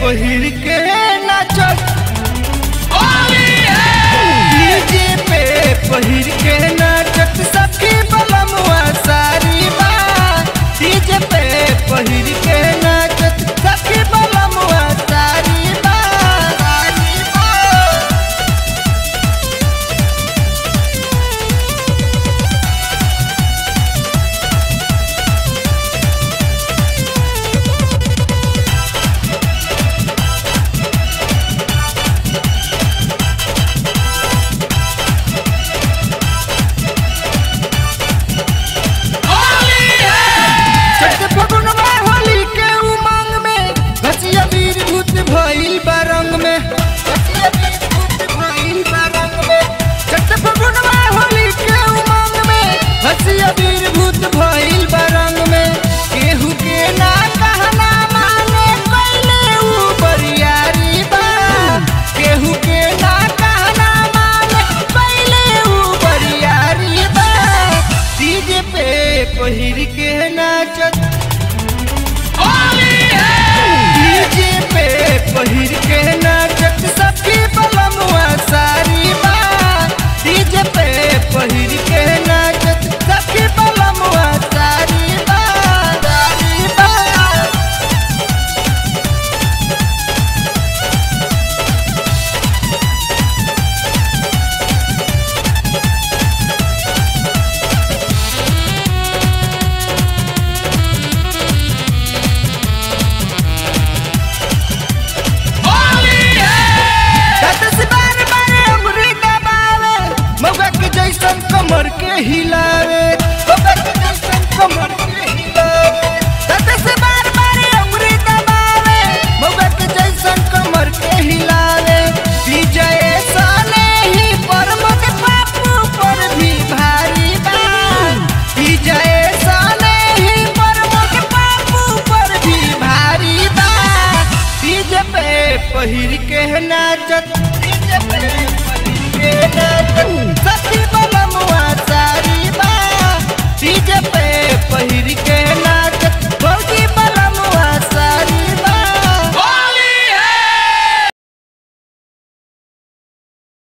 पहिर के नाचत डीजे पे पहिर के नाचत सखी बलमुआ सारी बा डीजे पे पहिर के नाचत सखी बलमुआ सारी बा सारी बा चढ़ते फगुनवा होली के उमंग में घसिया वीर भूत भइल बा रंग में घसिया वीर भूत भइल बा रंग में चढ़ते फगुनवा होली के उमंग में घसिया वीर भूत भइल बा रंग में केहू के ना कहना माने पहले ऊ बरियारी बा केहू के ना कहना माने पहले ऊ बरियारी बा डीजे पे पहिर के नाचत डीजे पे पहिर के नाचत सखी बलमुआ सारी बा डीजे पे पहिर के नाचत सखी बलमुआ सारी बा सारी बा दस बार बार उंगली दबावे मौका के जैसन कमर के हिलावे मौका के जैसन कमर के हिलावे दस बार बार उंगली दबावे मौका के जैसन कमर के हिलावे विजय साले ही परमत बापू पर भी भारी बा विजय साले ही परमत बापू पर भी भारी बा डीजे पे पहिर के नाचत